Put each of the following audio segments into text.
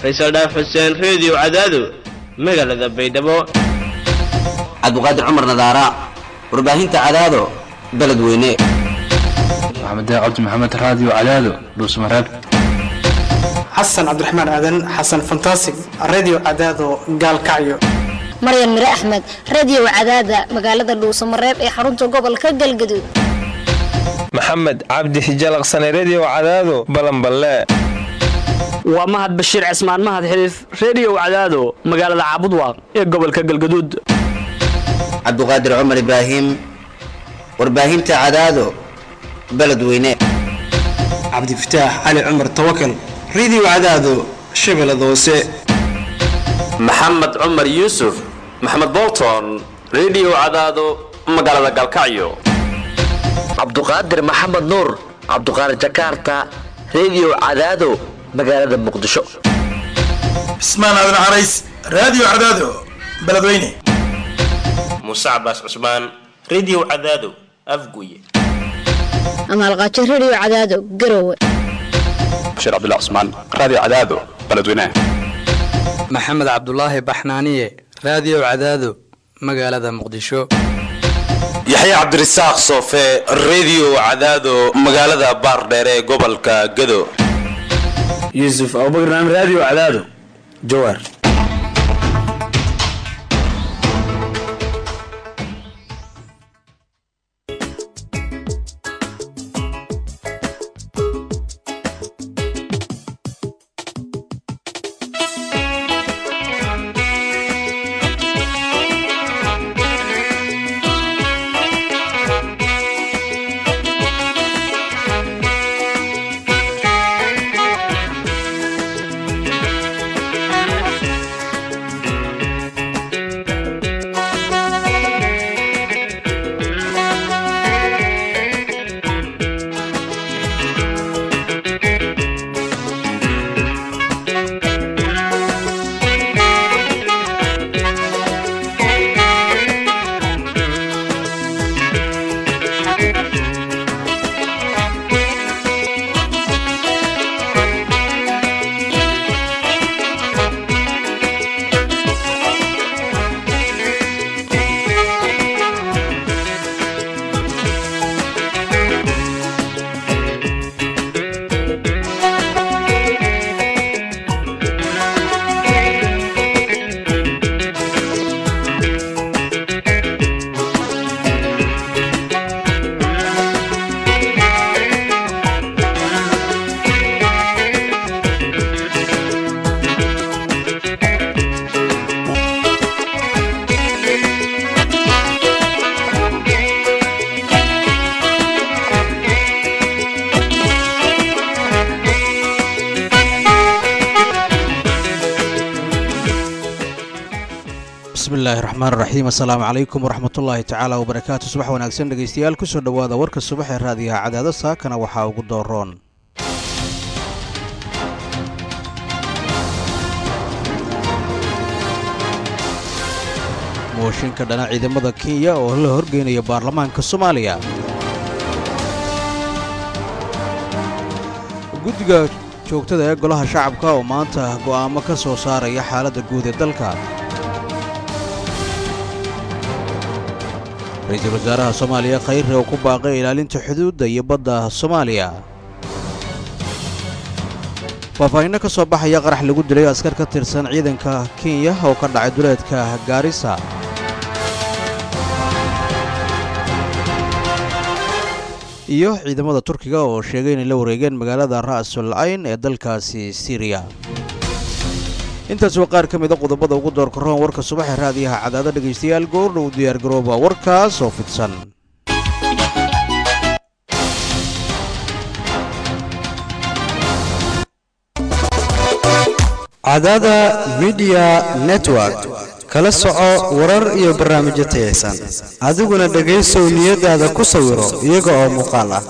faysal dhaaf xuseen reediyo cadaado magaalada baydhabo cabdiqaadir cumar nadaara warbaahinta cadaado beledweyne maxamed cabdi maxamed raadiyo cadaado dhuusmareeb xasan cabdiraxmaan aadan xasan fantasig radio cadaado gaalkacyo maryan mire axmed radio cadaada magaalada dhuusamareeb ee xarunta gobolka galgaduud maxamed cabdi hijalaqsane redio cadaado balanballe waa mahad bashiir cismaan mahad xiliif reediyo cadaado magaalada caabudwaaq ee gobolka galgaduud cabdiqaadir cumar ibraahim warbaahinta cadaado beledweyne cabdifataax cali cumar tawakal radio cadaado shabeellada hoose maxamed cumar yuusuf maxamed bolton redio cadaado magaalada galkacyo cabduqaadir maxamed nuur cabduqaadir jakarta redio cadaado magaalada muqdisho cismaan aadan carays raadiyo cadaado beledweyne muuse cabaas cusmaan redio cadaado afguye amaalqaajo redio cadaado garowe bashiir cabdullah cusmaan raadiyo cadaado beledweyne maxamed cabdulaahi baxnaaniye raadiyo cadaado magaalada muqdisho yaxya cabdirasaaq soofe redio cadaado magaalada baardheere ee gobolka gado yuusuf abubakar naam raadiyo cadaado jawaar bismillahi raxmaan raxiim assalaamu calaykum waraxmatullaahi tacaala wabarakaatu subax wanaagsan dhegaystayaal kusoo dhowaada warka subax ee raadiyaha cadaado saakana waxaa ugu dooroon mooshinka dhana ciidamada kenya oo la horgeynaya baarlamaanka soomaaliya guddiga joogtada ee golaha shacabka oo maanta go'aamo ka soo saaraya xaaladda guud ee dalka ra-iisul wasaaraha soomaaliya khayre oo ku baaqay ilaalinta xuduudda iyo badda soomaaliya faahfaahinno ka soo baxaya qarax lagu dilay askar ka tirsan ciidanka kenya oo ka dhacay duleedka gaarisa iyo ciidamada turkiga oo sheegay inay la wareegeen magaalada ra'sul ayn ee dalkaasi siriya intaas waa qaar ka mida qodobada ugu doorka roon warka subaxee raadiyaha cadaado dhegaystayaal goordhow diyaargarooba warkaas oo fidsan cadaada midiya network kala soco warar iyo barnaamijyo tayaysan adiguna dhegaysow niyadaada ku sawiro iyaga oo muuqaal ah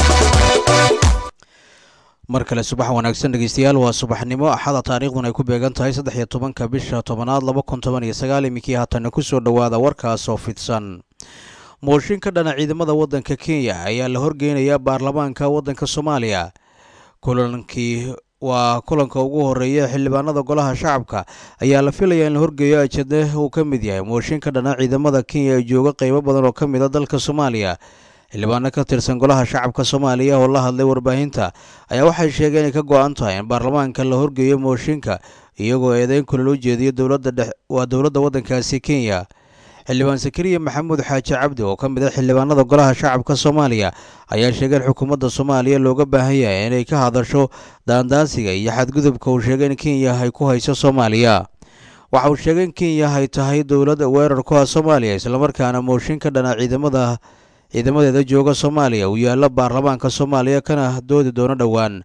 mar kale subax wanaagsan dhegeystayaal waa subaxnimo axada taariikhdun ay ku beegan tahay saddex iyo tobanka bisha tobanaad laba kun toban iyo sagaal iminkii haatanna kusoo dhowaada warkaas oo fidsan mooshin ka dhana ciidamada waddanka kenya ayaa la horgeynayaa baarlamaanka waddanka soomaaliya kulankii waa kulanka ugu horeeya xildhibaanada golaha shacabka ayaa la filayaa in la horgeeyo ajade uu ka mid yahay mooshin ka dhana ciidamada kenya ee jooga qeybo badan oo ka mid a dalka soomaaliya xildhibaano ka tirsan golaha shacabka soomaaliya oo la hadlay warbaahinta ayaa waxay sheegeen inay ka go-an tahay in baarlamaanka la horgeeyo mooshinka iyagoo eedeyn kule loo jeediyo dowladda dhex waa dowladda waddankaasi kenya xildhibaan sakariya maxamuud xaaji cabdi oo ka mid a xildhibaanada golaha shacabka soomaaliya ayaa sheegay in xukuumadda soomaaliya looga baahan yahay inay ka hadasho daandaansiga iyo xadgudubka uu sheegay in kenya ay ku hayso soomaaliya waxa uu sheegay in kenya ay tahay dowlad weerar ku ah soomaaliya islamarkaana mooshin ka dhana ciidamada ciidamadeeda jooga soomaaliya uu yaallo baarlamaanka soomaaliya kana doodi doono dhowaan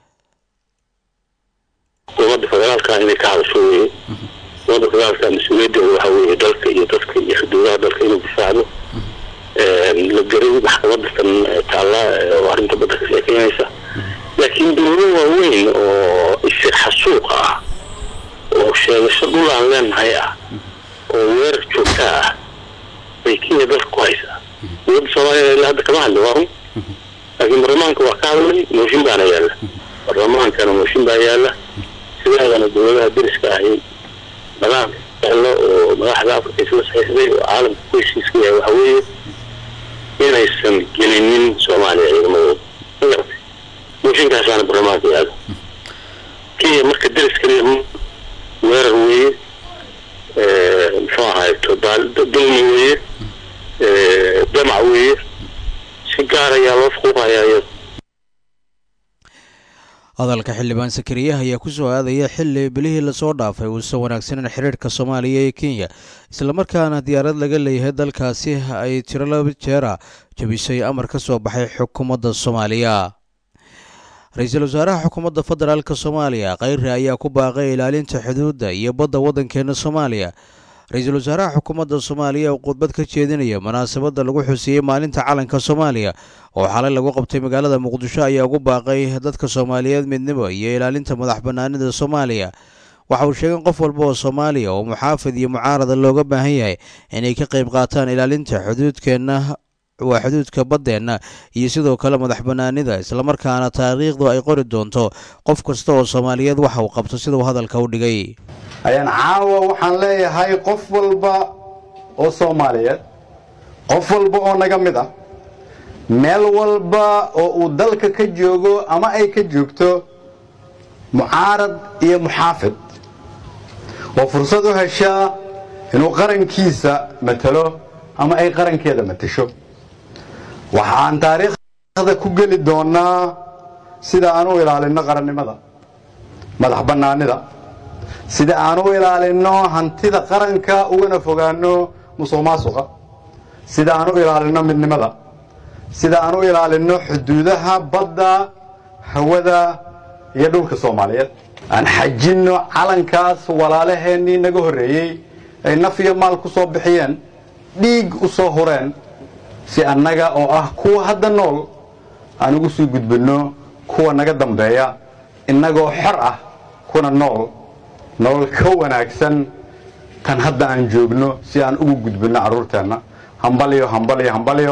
dowladda federaalka inay ka hadasho weye dowladda federaalka mas-uuliyaddeeda waxa weeye dalka iyo dadka iyo xuduudaha dalka inuu difaacdo la garay maxkamadda tan taalla oo arrinta badda ka sheekeynaysa laakiin dowlado waaweyn oo isir xasuuqa ah oo sheegasho dhul aan leenahay ah oo weerar joogta ah bay kenya dalka ku haysaa dowladda soomaaliya ilaa hadda kama hadli waa run laakiin baarlamaanka waa ka hadlay mooshin baana yaalla baarlamaankana mooshin baa yaalla sideedana dowladaha deriska ahi nidaam elo oo madaxda afrika isla saxiixday oo caalamka ku heshiiska yahay waxa weeye inaysan gelinin soomaaliya ciidamadooda magartay mooshinkaasaana baarlamaanka yaalla kenya marka deris kaliya weerar weeye muxuu ahayto dulmi weeye damac weeye si gaar ayaa loo fuquuqayaa iyada hadalka xildhibaan sakariyaha ayaa ku soo aadaya xilli bilihii lasoo dhaafay uusan wanaagsaneyn xidhiirhka soomaaliya iyo kenya islamarkaana diyaarad laga leeyahay dalkaasi ay tiro laba jeera jabisay amar ka soo baxay xukuumadda soomaaliya ra-iisul wasaaraha xukuumadda federaalk soomaaliya kheyre ayaa ku baaqay ilaalinta xuduudda iyo badda waddankeena soomaaliya ra-iisul wasaaraha xukuumadda soomaaliya oo khudbad ka jeedinaya munaasabadda lagu xuseeyey maalinta calanka soomaaliya oo xalay lagu qabtay magaalada muqdisho ayaa ugu baaqay dadka soomaaliyeed midnimo iyo ilaalinta madax bannaanida soomaaliya waxa uu sheegay in qof walba oo soomaaliya oo muxaafid iyo mucaarada looga baahan yahay inay ka qayb qaataan ilaalinta xuduudkeenna waa xuduudka baddeenna iyo sidoo kale madax bannaanida islamarkaana taariikhdu ay qori doonto qof kasta oo soomaaliyeed waxa uu qabto siduu hadalka u dhigay ayaan caawa waxaan leeyahay qof walba oo soomaaliyeed qof walba oo naga mid ah meel walba oo uu dalka ka joogo ama ay ka joogto mucaarad iyo muxaafid oo fursad u heshaa inuu qarankiisa matalo ama ay qarankeeda matasho waxaan taariikhda ku geli doonnaa sida aan u ilaalinno qarannimada madax bannaanida sida aan u ilaalinno hantida qaranka ugana fogaanno musuq maasuqa sida aan u ilaalinno midnimada sida aan u ilaalinno xuduudaha badda hawada iyo dhulka soomaaliyeed aan xajinno calankaas walaalaheennii naga horreeyey ay naf iyo maal ku soo bixiyeen dhiig u soo hureen si annaga oo ah kuwa hadda nool aan ugu sii gudbinno kuwa naga dambeeya innagoo xor ah kuna nool nolol ka wanaagsan tan hadda aan joogno si aan ugu gudbinno carruurteenna hambalyo hambalyo hambalyo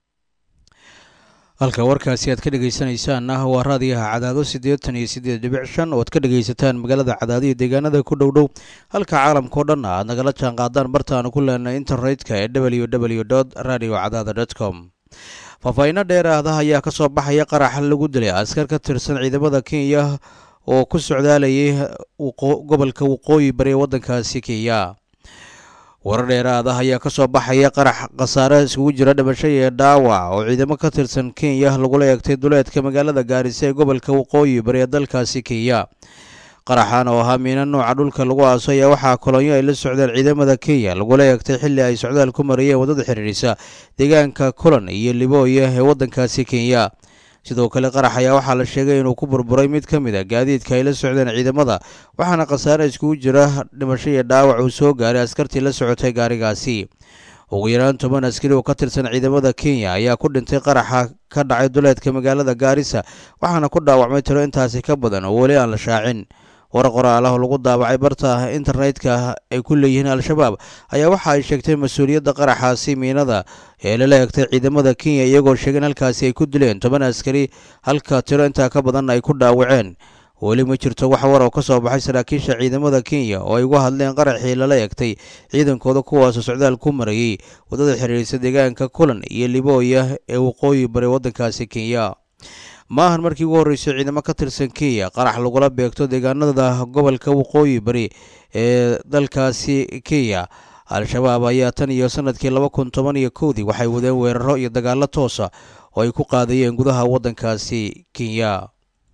halka warkaasi aad ka dhegaysanaysaanna waa raadiyaha cadaado siddeetan iyo siddeed dhibic shan oo aad ka dhegaysataan magaalada cadaado iyo deegaanada ku dhow dhow halka caalamkao dhan aad nagala jaan qaadaan bartaanu ku leenay internetka ee w w dot radio cadaada dot com faahfaahinno dheeraada ayaa ka soo baxaya qarax lagu dilay askar ka tirsan ciidamada kenya oo ku socdaalayay gobolka waqooyi bari ee waddankaasi kenya warar dheeraad ah ayaa ka soo baxaya qarax khasaare iskugu jira dhimasho iyo dhaawac oo ciidamo ka tirsan kenya lagula eegtay duleedka magaalada gaarisa ee gobolka waqooyi bari ee dalkaasi kenya qaraxan oo ahaa miina nooca dhulka lagu aaso ayaa waxaa kolonyo ay la socdeen ciidamada kenya lagula eegtay xilli ay socdaal ku marayeen waddada xidhiidhisa deegaanka kulan iyo libooya ee waddankaasi kenya sidoo kale qarax ayaa waxaa la sheegay inuu ku burburay mid ka mid a gaadiidka ay la socdeen ciidamada waxaana khasaare iskugu jira dhimasho iyo dhaawac uu soo gaaray askartii la socotay gaarigaasi ugu yaraan toban askari oo ka tirsan ciidamada kenya ayaa ku dhintay qaraxa ka dhacay duleedka magaalada gaarisa waxaana ku dhaawacmay tiro intaasi ka badan oo weli aan la shaacin war qoraalaha lagu daabacay barta internetka ay ku leeyihiin al-shabaab ayaa waxa ay sheegtay mas-uuliyadda qaraxaasi miinada ee lala egtay ciidamada kenya iyagoo sheegay in halkaasi ay ku dileen toban askari halka tiro intaa ka badan ay ku dhaawaceen weli ma jirto wax war oo ka soo baxay saraakiisha ciidamada kenya oo ay uga hadleen qaraxii lala egtay ciidankooda kuwaasoo socdaal ku marayey waddada xiriirisa deegaanka kulan iyo libooya ee waqooyi bari waddankaasi kenya maahan markii ugu horreysay ciidamo ka tirsan kenya qarax lagula beegto deegaanada gobolka waqooyi bari ee dalkaasi kenya al-shabaab ayaa tan iyo sanadkii laba kun toban iyo kowdii waxay wadeen weeraro iyo dagaallo toosa oo ay ku qaadayeen gudaha waddankaasi kenya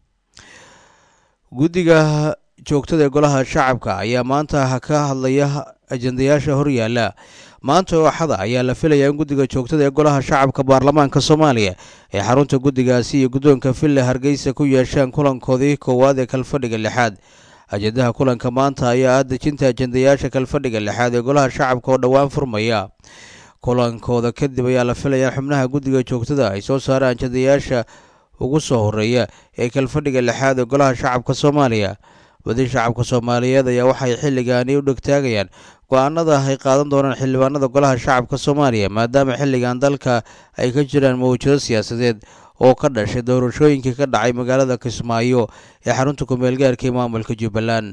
guddiga joogtada ee golaha shacabka ayaa maanta ka hadlaya ajendayaasha horyaala maanta oo axada ayaa la filayaa in guddiga joogtada ee golaha shacabka baarlamaanka soomaaliya ee xarunta guddigaasi iyo guddoonka villa hargeysa ku yeeshaan kulankoodii koowaad ee kalfadhiga lixaad ajendaha kulanka maanta ayaa ah dejinta ajendayaasha kalfadhiga lixaad ee golaha shacabka oo dhowaan furmaya kulankooda kadib ayaa la filayaa xubnaha guddiga joogtada ay soo saaraan ajendayaasha ugu soo horeeya ee kalfadhiga lixaad ee golaha shacabka soomaaliya badi shacabka soomaaliyeed ayaa waxay xilligaani u dhegtaagayaan go-aanada ay qaadan doonaan xildhibaanada golaha shacabka soomaaliya maadaama xilligan dalka ay ka jiraan mawjado siyaasadeed oo ka dhashay doorashooyinkii ka dhacay magaalada kismaayo ee xarunta kumeelgaarka ee maamulka jubbaland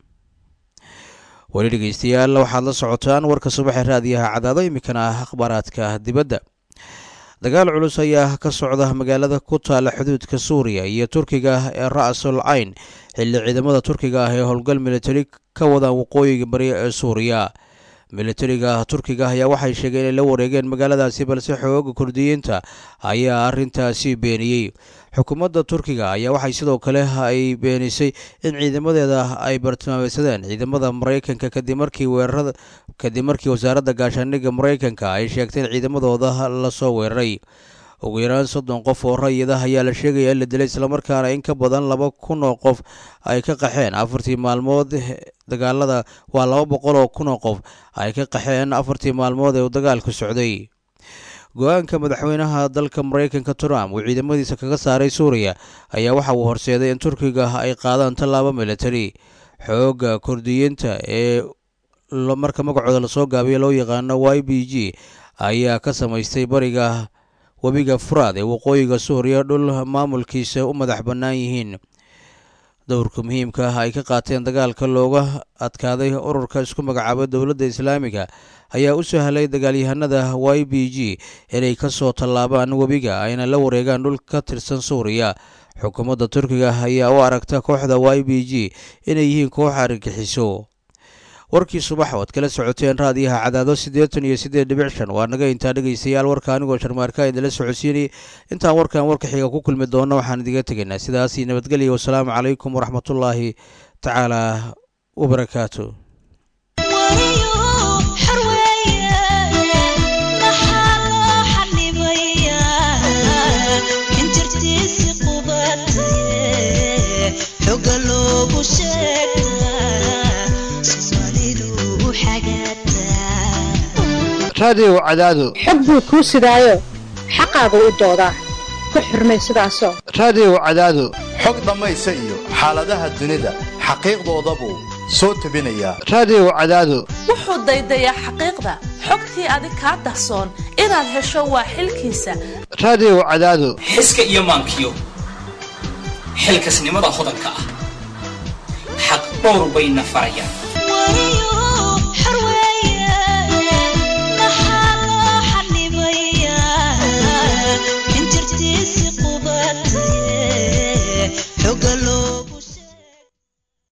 weli dhegeystayaal waxaad la socotaan warka subaxee raadiyaha cadaado iminkana ah akhbaaraadka dibadda dagaal culus ayaa ka socda magaalada ku taala xuduudka suuriya iyo turkiga ee ra'sul cayn xilli ciidamada turkiga ah ee howlgal militari ka wadaan waqooyiga bari ee suuriya militariga turkiga ayaa waxay sheegeen inay la wareegeen magaaladaasi balse xooga kurdiyiinta ayaa arintaasi beeniyey xukuumadda turkiga ayaa waxay sidoo kale ay beenisay in ciidamadeeda ay bartilmaameysadeen ciidamada maraykanka kadib markii weerarada kadib markii wasaaradda gaashaandhigga maraykanka ay sheegtay in ciidamadooda lasoo weeraray ugu yaraan soddon qof oo rayida ayaa la sheegaya in la dilay islamarkaana in ka badan laba kun oo qof ay ka qaxeen afartii maalmood dagaalada waa laba boqol oo kun oo qof ay ka qaxeen afartii maalmood ee uu dagaalku socday go-aanka madaxweynaha dalka maraykanka trump uu ciidamadiisa kaga saaray suuriya ayaa waxa uu horseeday in turkiga ay qaadaan tallaabo militari xoogga kurdiyiinta ee marka magacooda lasoo gaabiyo loo yaqaano y b g ayaa ka samaystay bariga webiga furaad ee waqooyiga suuriya dhul maamulkiisa u madax bannaan yihiin dowrka muhiimka ah ay ka qaateen dagaalka looga adkaaday ururka isku magacaabay dowladda islaamiga ayaa u sahlay dagaalyahanada y b g inay ka soo tallaabaan webiga ayna la wareegaan dhul ka tirsan suuriya xukuumadda turkiga ayaa u aragta kooxda y b g inay yihiin koox argagixiso warkii subax oad kala socoteen raadiyaha cadaado siddeetan iyo siddeed dhibic shan waa naga intaa dhegaystayaal warka anigoo sharmaarka idinla socodsiinayay intaan warkan warka xiga ku kulmi doonno waxaan idiga tegaynaa sidaasi nabadgelya wasalaamu calaykum waraxmatullaahi tacaala wabarakaatu raadiyow cadaado xog buu kuu sidaayo xaqaagu u doodaa ku xurmay sidaasoo raadiyow cadaado xog dhammaysa iyo xaaladaha dunida xaqiiqdooda buu soo tebinayaa raadiyow cadaado wuxuu daydayaa xaqiiqda xogtii adig kaa dahsoon inaad hesho waa xilkiisa raadiyow cadaado xiska iyo maankiyo xilkasnimada hodanka ah xaq dhowr bayna farayaan